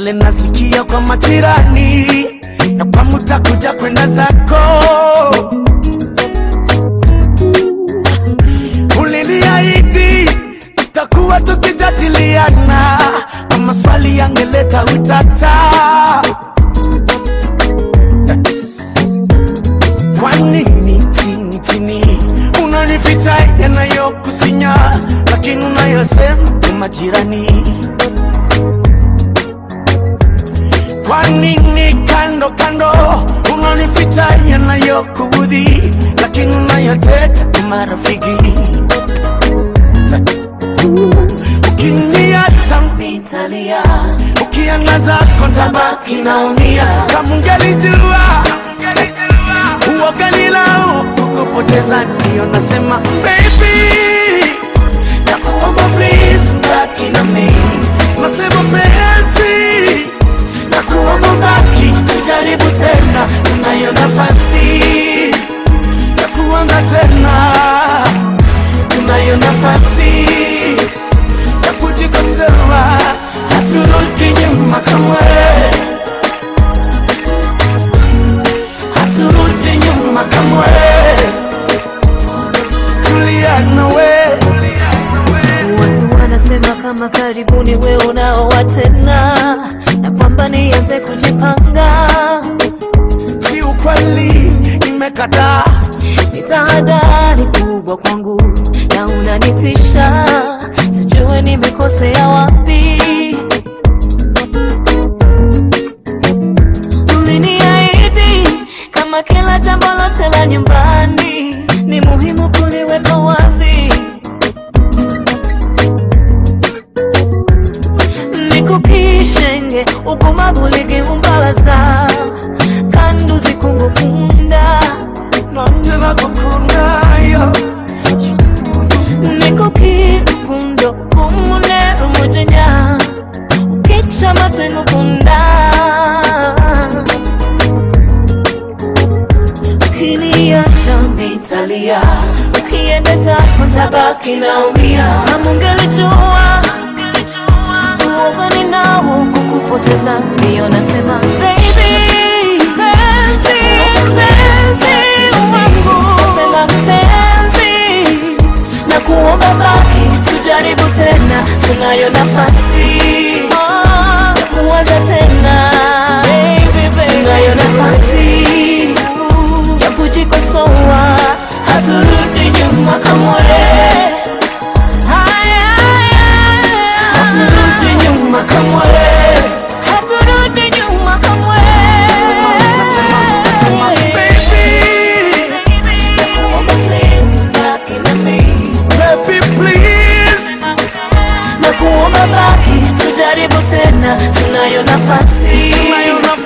yale nasikia kwa majirani ya kwamba utakuja kwenda zako uliniahidi tutakuwa tukijadiliana kwa maswali yangeleta utata kwa nini chini chini unanificha yanayokusinya lakini unayosema ni majirani kwa nini kando kando unanificha yanayokuudhi lakini unayoteta ni marafiki ukiniacha nitalia ukiangaza kontabaki naumia kama ungelijua uoganilau kukupoteza ndio nasema baby nakuomba please baki na mimi nasema penzi nakuomba baki tujaribu tena tunayo nafasi ya kuanza tena tunayo nafasi ya kujikosoa haturudi nyuma kamwe haturudi nyuma kamwe tulia nawe watu wanasema kama karibuni we unaoa tena na kwamba nianze kujipanga si ukweli nimekataa ni tahadhari kubwa kwangu na unanitisha sijue nimekosea wapi uliniahidi kama kila jambo lote la nyumbani ni muhimu kuliweka wazi nikukishenge ugumavu ligeumbabaza kandi uzikungukunda nanje nakukundayo nikukirukundo kumune umujenya ukica amatwi ngukunda ukiniacha nitalia ukiendeza kutabaki naumia kama ungelijua uoga ninao kukupoteza ndiyo nasema baby penzi penzi wangu nasema penzi na kuomba baki tujaribu tena tunayo nafasi ya kuanza tena tunayo nafasi ya kujikosoa haturudi nyuma kamwe Haya, haturudi nyuma kamwe haturudi nyuma kamwe Nakuomba please, baki na mimi. baby please na kuomba baki tujaribu tena tunayo nafasi tunayo nafasi